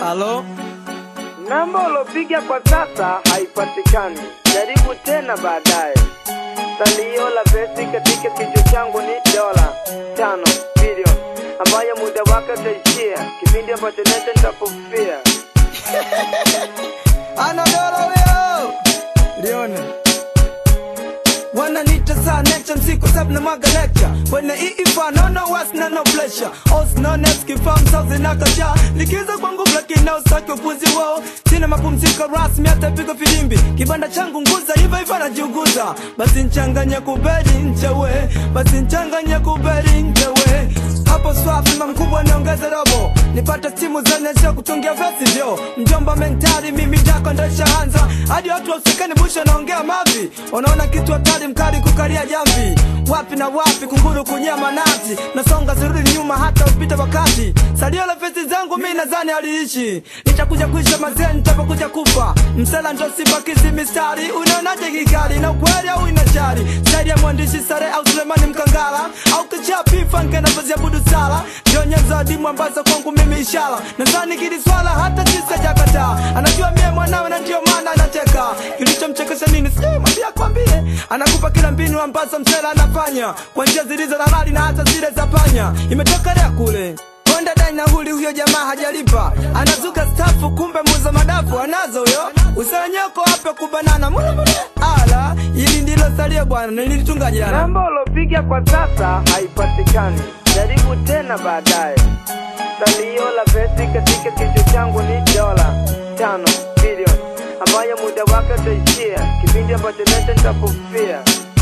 Halo, Namba ulopiga kwa sasa haipatikani, jaribu tena baadaye. Salio la pesi katika kichwa changu ni dola tano bilioni ambayo muda wake utaishia kipindi ambacho nete nitapofia. anadoro huyo lione wananiita saa necha msiku sabu na mwaga lecture kwenye iifa nono was na no pressure os no nes kifam sauzi na kasha likiza kwangu lakini na usaki upuzi wao sina mapumziko rasmi hata pigo filimbi kibanda changu nguza hivyo hivyo najiuguza basi nchanganye kuberi nchewe basi nchanganye kuberi nchewe hapo swafi mkubwa niongeze robo nipate simu zenye kutungia vesi vyo mjomba mentali mimi dako ndeshaanza hadi watu wausikani busha naongea mavi unaona kitu hatari mkali kukalia jamvi wapi na wapi kunguru kunyama nazi nasonga sirudi nyuma hata upite wakati salio la fesi zangu mi nadhani aliishi nitakuja kuisha mazee nitapokuja kufa msela ndo sibakizi mistari unaonaje kikali na ukweli au inashari zaidi ya mwandishi sare au sulemani mkangala au kichapi fanke navyoziabudu sala jionyezo adimu ambazo kwangu mimi ishara nadhani kili swala hata tisa jakataa anajua mie mwanawe na ndio maana anacheka kilichomchekesha nini sijui mwambia kwambie anakupa kila mbinu ambazo msela anafanya kwa njia zilizo na mali na hata zile za panya imetokelea kule Konda dai na huli huyo jamaa hajalipa anazuka stafu kumbe muza madafu anazo huyo usanyeko hapa kubanana mule mule ala hili ndilo salio bwana nilitunga jana Namba ulopiga kwa sasa haipatikani, jaribu tena baadaye. Salio la pesi katika kichwa changu ni dola tano bilioni ambayo muda wake utaishia kipindi ambacho nete nitapofia.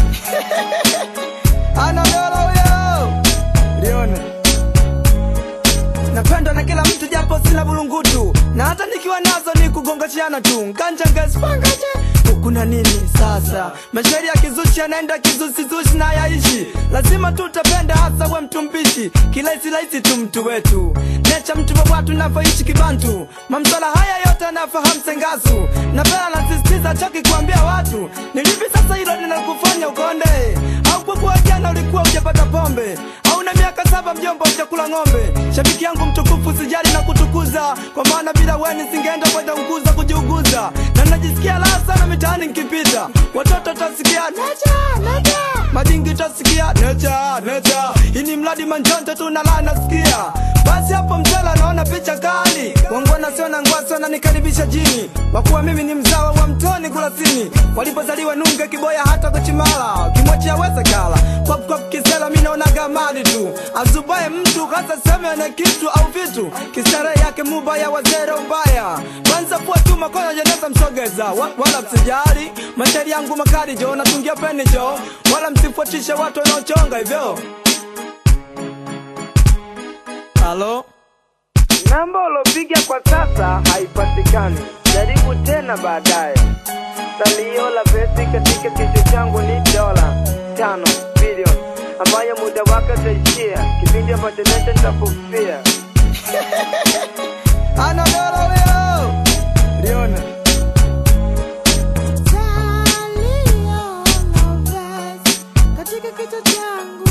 anadolo huyo lione napendwa na kila mtu japo sina bulungutu na hata nikiwa nazo ni kugongashiana tu nganjangespangaje kuna nini sasa mashairi ya kizushi yanaenda kizusizushi na yaishi lazima tu utapenda hasa we mtu mbishi kilahisirahisi tu mtu wetu necha mtu wa watu navyoishi kibantu mamswala haya yote anafahamu sengasu na pela nasisitiza chaki kuambia watu nilipi sasa hilo linakufanya ukonde au kwa kuwa jana ulikuwa ujapata pombe au na miaka saba mjomba ujakula ng'ombe shabiki yangu mtukufu sijali na kutukuza kwa maana bila weni singeenda kwenda unguza kujiuguza na najisikia raha sana mitaani nkipita watoto tasikia necha necha madingi tasikia necha necha ini mradi manjonte tu na laa nasikia basi hapo mtela naona picha kali wangwana sio na ngwasi wananikaribisha jini wakuwa mimi ni mzawa wa mtoni kulasini walipozaliwa nunge kiboya hata kuchimala kimwachia weze kala kwap kwap kisela mi naonaga mali tu azubaye mtu hasa seme na kitu au vitu kistarehe yake mubaya wazere ubaya kwanza kuwa tu makono jeneza msogeza wa, wala msijari mashairi yangu makali jo natungia peni jo wala msifuatishe watu wanaochonga hivyo halo Namba ulopiga kwa sasa haipatikani, jaribu tena baadaye. Salio la pesi katika kichwa changu ni dola tano bilioni ambayo muda wake utaishia kipindi ambacho nete nitapofia. anadoro huyo lione Salio la vesi katika kichwa changu